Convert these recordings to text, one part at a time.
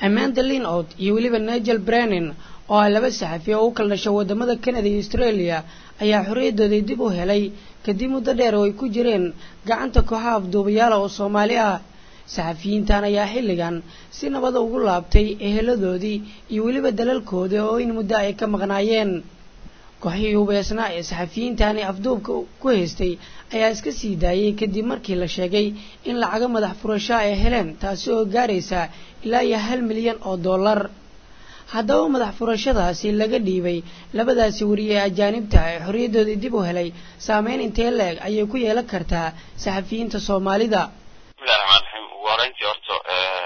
amanda linod iyo weliba nigel brennan oo ah laba saxafi oo u kala dhashay wadamada canada iyo australia ayaa xorriyadoodii dib u helay kadib muddo dheer oo ay ku jireen gacanta kooxaha afduubayaala oo soomaali ah saxafiyiintan ayaa xilligan si nabada ugu laabtay eheladoodii iyo weliba dalalkoodii oo in muddo ay ka maqnaayeen kooxihii hubeysnaa ee saxafiyiintani afduubka ku haystay ayaa iska sii daayay kadib markii la sheegay in lacago madax furashaa ay heleen taasi oo gaaraysa ilaa iyo hal milyan oo dollar haddaba madax furashadaasi laga dhiibay labadaasi wariye ee ajaanibta ee xorriyadoodii dib u helay saameyn intee la-eg ayay ku yeelan kartaa saxafiyiinta soomaalida bismillahi raxmaan raxiim ugu horeyntii horta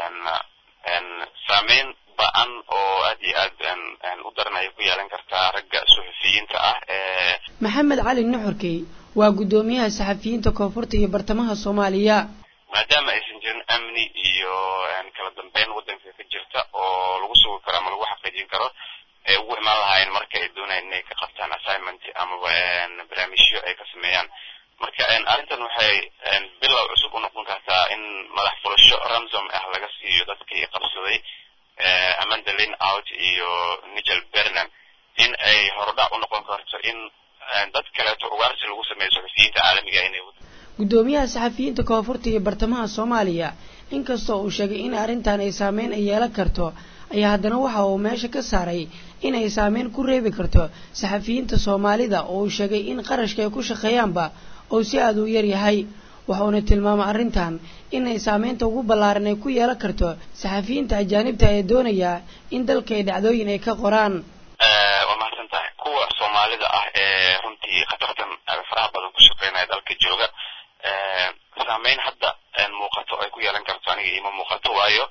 saameyn ba-an oo aad iyo aad u daran ayay ku yeelan kartaa ragga suxufiyiinta ah ee maxamed cali nuxurkey waa guddoomiyaha saxafiyiinta koonfurta iyo bartamaha soomaaliya maadaama aysan jirin amni iyo kala dambeyn waddanka ka jirta oo lagu sugi karo ama lagu xaqiijin karo ay ugu imaan lahaayeen marka ay doonayaan inay ka qabtaan assignment amaba barnaamijyo ay ka sameeyaan marka arrintan waxay bilow cusub u noqon kartaa in madax fulasho ramsom ah laga siiyo dadkii qabsaday amanda lin out iyo nigel bernan in ay hordhac u noqon karto in dad kaleeto ugaarsi lagu sameeyo suxufiyiinta caalamiga inay guddoomiyaha saxafiyiinta koonfurta iyo bartamaha soomaaliya inkastoo uu sheegay in arrintan ay saameyn ay yeelan karto ayaa haddana waxa uu meesha ka saaray in ay saameyn ku reebi karto saxafiyiinta soomaalida oo uu sheegay in qarashka ay ku shaqeeyaanba oo si aada u yar yahay waxuuna tilmaamay arrintan inay saameynta ugu ballaaran ay ku yeelan karto saxafiyiinta ajaanibta ee doonaya in dalka ay dhacdooyin ay ka qoraan waa mahadsan tahay kuwa soomaalida ah ee runtii khatartan faraha badan ku shaqeynaya dalka jooga saameyn hadda muuqato ay ku yeelan karto aniga ima muuqato waayo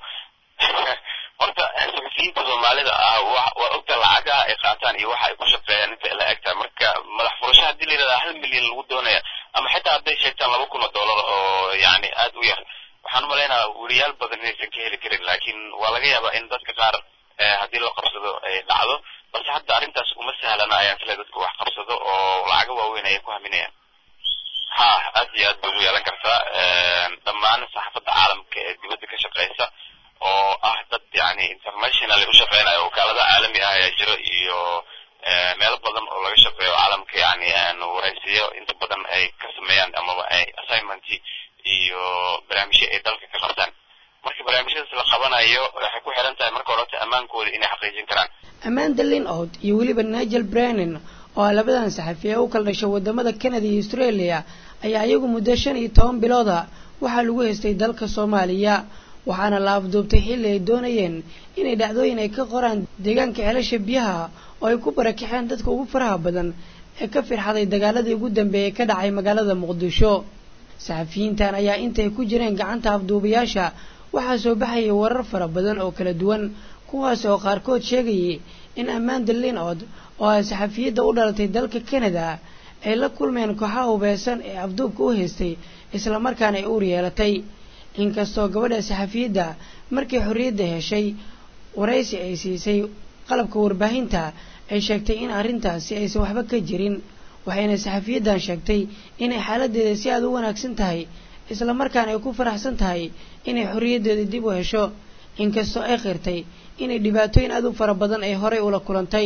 horta suxufiyiinta soomaalida ah waa ogta lacagaha ay qaataan iyo waxa ay ku shaqeeyaan inta la egtahay marka madax furasho haddii la yidhahdaa hal milyan lagu doonaya ama xitaa hadday sheegtaan laba kun oo dollar oo yani aad u yar waxaan umalaynaa weriyaal badan inaysan ka heli karin laakiin waa laga yaabaa in dadka qaar haddii loo qabsado ay dhacdo balse hadda arrintaas uma sahlana ayaan sila dadka wax qabsado oo lacago waaweyn ayay ku haminayaan ha aad iyo aad bay ugu yeelan kartaa dhammaan saxaafadda caalamka ee dibadda ka shaqeysa oo ah dad yani international u shaqeynaya wakaalada caalami ah ayaa jiro iyo meelo badan oo laga shaqeeyo caalamka yani waraysiyo inta badan ay ka sameeyaan amaba ay assignment iyo barnaamijyo ay dalka ka qabtaan marka barnaamijyadaas la qabanayo waxay ku xiran tahay marka horeta ammaankooda inay xaqiijin karaan amanda linod iyo weliba nigel brennan oo ah labadan saxafi ee u kala dhashay wadamada canada iyo australia ayaa iyagu muddo shan iyo toban bilooda waxaa lagu haystay dalka soomaaliya waxaana la afduubtay xilli ay doonayeen inay dhacdooyin ay ka qoraan deegaanka ceelasha biyaha oo ay ku barakixeen dadka ugu faraha badan ee ka firxaday dagaaladii ugu dambeeyay ka dhacay magaalada muqdisho saxafiyiintan ayaa intay ku jireen gacanta afduubayaasha waxaa soo baxayay warar fara badan oo kala duwan kuwaas oo qaarkood sheegayay in amanda linod oo ah saxafiyadda u dhalatay dalka canada ay la kulmeen kooxaha hubeysan ee afduubka u haystay islamarkaana ay uur yeelatay inkastoo gabadha saxafiyadda markii xorriyadda heshay waraysi ay siisay qalabka warbaahinta ay sheegtay in arrintaasi aysan waxba ka jirin waxayna saxafiyaddan sheegtay inay xaaladdeeda si aada u wanaagsan tahay islamarkaana ay ku faraxsan tahay inay xorriyaddeeda dib u hesho inkastoo ay qirtay inay dhibaatooyin aada u fara badan ay horay ula kulantay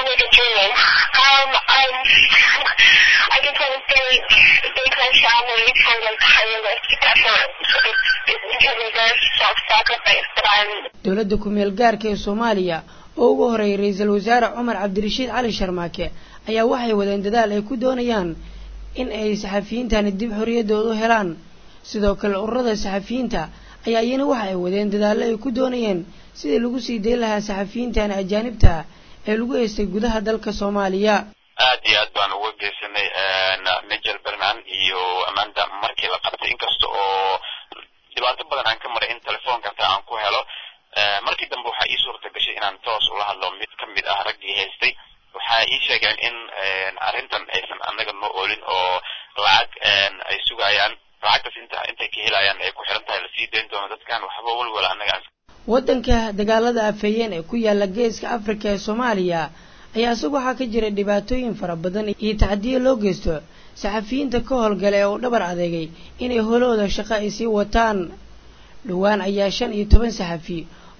dowladda ku-meel gaarka ee soomaaliya oo ugu horeeyay ra-iisul wasaare cumar cabdirashiid cali sharmaake ayaa waxay wadeen dadaal ay ku doonayaan in ay saxafiyiintani dib xorriyaddooda u helaan sidoo kale ururada saxafiyiinta ayaa iyana waxa ay wadeen dadaallo ay ku doonayeen sidii lagu sii dayn lahaa saxafiyiintani ajaanibta ee lagu haystay gudaha dalka soomaaliya aad iyo aad baan uga geysanay nigel bernan iyo amanda markii la qabtay inkasta oo dhibaato badan aan ka maray in telefoonka hataa aan ku helo markii dambe waxaa ii suurta gashay inaan toos ula hadlo mid ka mid ah raggii haystay waxaa ii sheegeen in arrintan aysan annaga noo oolin oo lacag ay sugayaan lacagtaas inta intay ka helayaan ay ku xiran tahay lasii dayn doono dadkan waxba walwala annaga waddanka dagaalada afeeyeen ee ku yaala geeska afrika ee soomaaliya ayaa isagu waxaa ka jira dhibaatooyin fara badan iyo tacdiyo loo geysto saxafiyiinta ka howlgala ee uu dhabar adeegay inay holooda shaqo ay sii wataan dhowaan ayaa shan iyo toban saxafi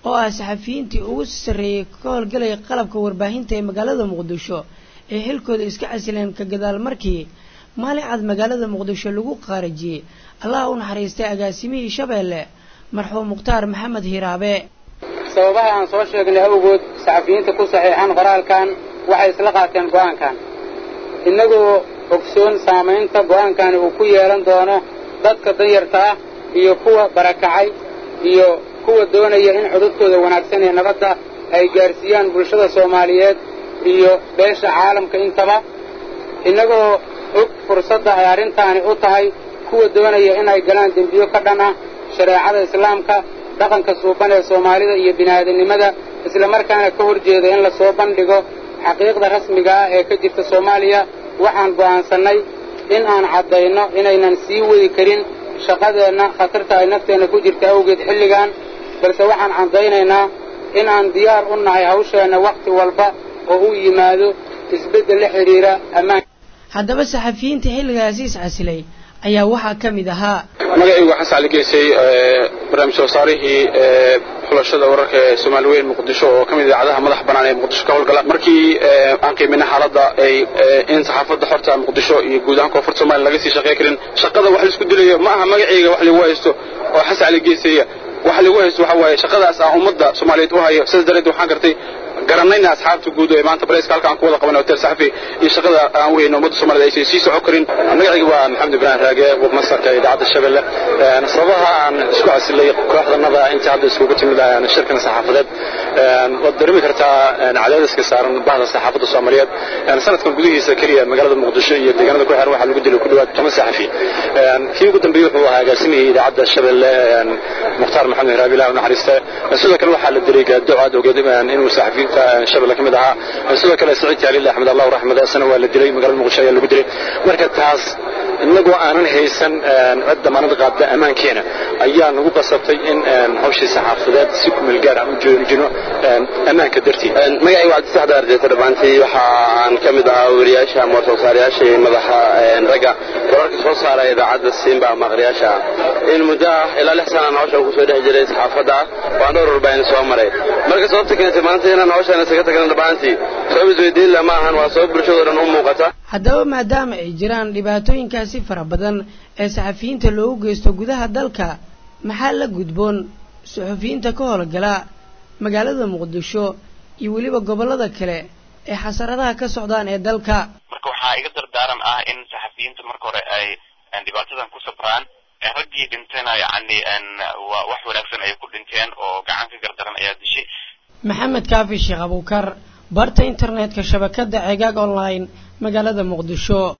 oo ah saxafiyiintii ugu sarreeyey ka howlgalaya qalabka warbaahinta ee magaalada muqdisho ee xilkooda iska casileen ka gadaal markii maalin cad magaalada muqdisho lagu qaarajiyey allaha u naxariistay agaasimihii shabeelle marxuum mukhtaar maxamed hiraabe sababaha aan soo sheegnay awgood saxafiyiinta ku saxiixan qoraalkan waxay isla qaateen go'aankan innagoo ogsoon saamaynta go'aankani uu ku yeelan doono dadka danyarta ah iyo kuwa barakacay iyo kuwa doonaya in codadkooda wanaagsan ee nabadda ay gaarsiiyaan bulshada soomaaliyeed iyo beesha caalamka intaba innagoo og fursadda ay arrintaani u tahay kuwa doonaya in ay galaan dembiyo ka dhan ah shareecada islaamka dhaqanka suuban ee soomaalida iyo bini'aadamnimada isla markaana ka hor jeeda in la soo bandhigo xaqiiqda rasmiga ah ee ka jirta soomaaliya waxaan go'aansannay in aan caddayno inaynan sii wadi karin shaqadeenna khatarta ay nafteenna ku jirta awgeed xilligan balse waxaan caddaynaynaa in aan diyaar u nahay hawsheenna wakhti walba oo uu yimaado isbeddel la xidhiira ammaan haddaba saxafiyiinta xilligaasi iscasilay ayaa waxaa ka mid ahaa magacaygu waxaan sacli geysay barnaamij soo saarihii xulashada wararka ee soomaali weyn muqdisho oo ka mid idaacadaha madax bannaan ee muqdisho ka howlgala markii aan qiiminay xaaladda ay in saxaafadda xorta muqdisho iyo guud ahaan koonfurta somalia laga sii shaqey karin shaqada wax laisku dilayo ma aha magacayga wax lagu haysto oo xasan cali geysaya waxa lagu haysto waxa waaye shaqadaas aan ummadda soomaaliyeed u hayo sidaas darteed waxaan gartay garanayna asxaabta guud ee maanta bareyska halka aan ku wada qabanay hotel saxafi iyo shaqada aan u hayno ummadda soomaaliyed aysan sii socon karin magacayga waa maxamed ibrahim raage masarka idaacadda shabeelle sababaha aan isku casilay kooxdanada intii hadda iskugu timid shirkan saxaafadeed waad dareemi kartaa cadaadiska saaran bahda saxaafadda soomaaliyeed sanadkan gudihiisa keliya magaalada muqdisho iyo deegaanada ku xiran waxaa lagu dilay ku dhawaad toban saxafi kii ugu dambeeyey wuxuu ahaa agaasimihii idaacadda shabeelle mukhtaar maxamed hiraabi ilah u naxariiste sidoo kale waxaa la dilay gaado aad ogeed inuu saxafiyiinta shabeelle ka mid ahaa sidoo kale saciid taaliil axmed allah raxmade asana waa la dilay magaalada muqdisho ayaa lagu dilay marka taas innagoo aanan haysan cid damaanad qaadda ammaankeena ayaa nagu qasabtay in hawshii saxaafadeed si kumeel gaar aan u joojino ammaanka dartii magacaygu cabdisax daarjeeta dhammaantii waxa aan ka mid ahaa weriyaasha ama warsoosaarayaasha iyo madaxa ragga wararka soo saara idaacadda simba ama aqriyaasha in muddo ah ilaa lix sanaan hawshan kusoo dhex jiray saxaafadda waan dhowr warbaahin soo maray marka sababta keentay maanta inaan hawshan isaga tagna dhammaantii sabab isweydiinla ma ahan waa sabab bulshado dhan u muuqata haddaba maadaama ay jiraan dhibaatooyinkaasi fara badan ee saxafiyiinta loogu geysto gudaha dalka maxaa la gudboon suxufiyiinta ka howlgala magaalada muqdisho iyo weliba gobollada kale ee xasaradaha ka socdaan ee dalka marka waxaa iga dardaaran ah in saxafiyiinta marka hore ay dhibaatadan ku sabraan raggii dhintayna yacni waa wax wanaagsan ayay ku dhinteen oo gacan ka gardaran ayaa dishay maxamed kaafi sheekh abuukar barta internetka shabakadda ceegaag online magaalada muqdisho